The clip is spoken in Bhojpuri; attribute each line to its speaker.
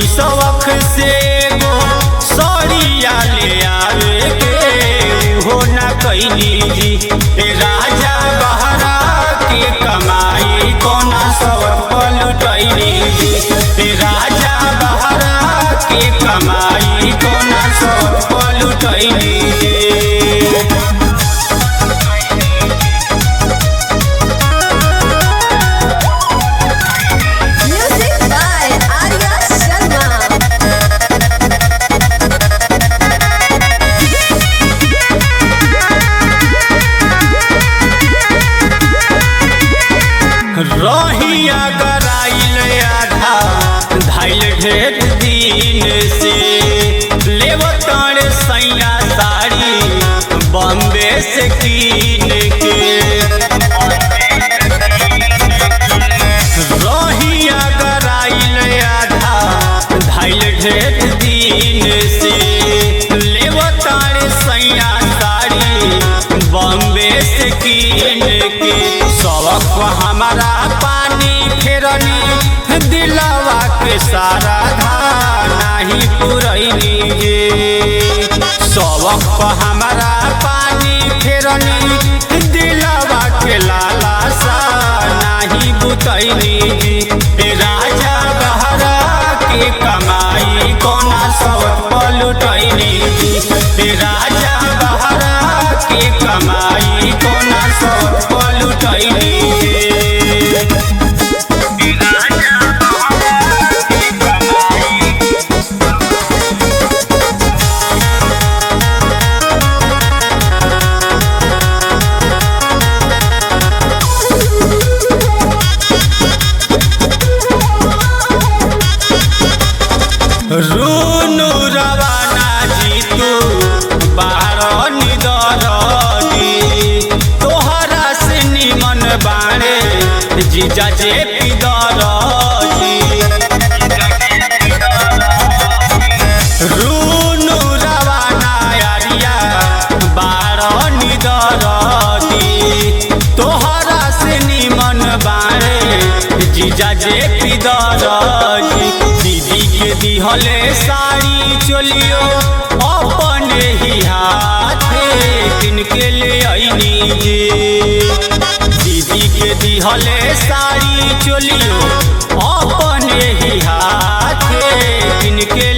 Speaker 1: शौक से गो सड़िया ले आवे के हो ना कैली जी ए राजा बहरा के कमाई कोना सब पलटैली जी ए राजा बहरा के कमाई कोना सब पलटैली जी
Speaker 2: Music by Arya Sharma.
Speaker 1: रहिया गराइल आधा धाइल ढेर दिन से लेवतार सैया साड़ी बॉम्बे से कीन के रहिया गराइल आधा धाइल ढेर दिन से लेवतार सैया साड़ी बॉम्बे से कीन के सबक हमारा पानी फेरनी दिलवा के सारा धार नाही पुरैनी गे सबक हमारा पानी फेरनी दिलवा के लाला सा नाही बुतैनी गे राजा बहरा के कमाई कोना सब पलटैनी गे राजा बहरा के कमाई कोना सब पलटैनी गे राजा बहरा के कमाई रुनु रवाना जीतू बाहर निदरदी तोहरा से निमन बाणे जीजा जे पिदरदी रुनु रवाना यारिया बाहर निदरदी तोहरा से निमन बाणे जीजा जे पिदरदी दीदी के दिहले साड़ी चलियो अपने ही हाथे किनके ले आईनी जे दीदी के दिहले साड़ी चलियो अपने ही हाथे किनके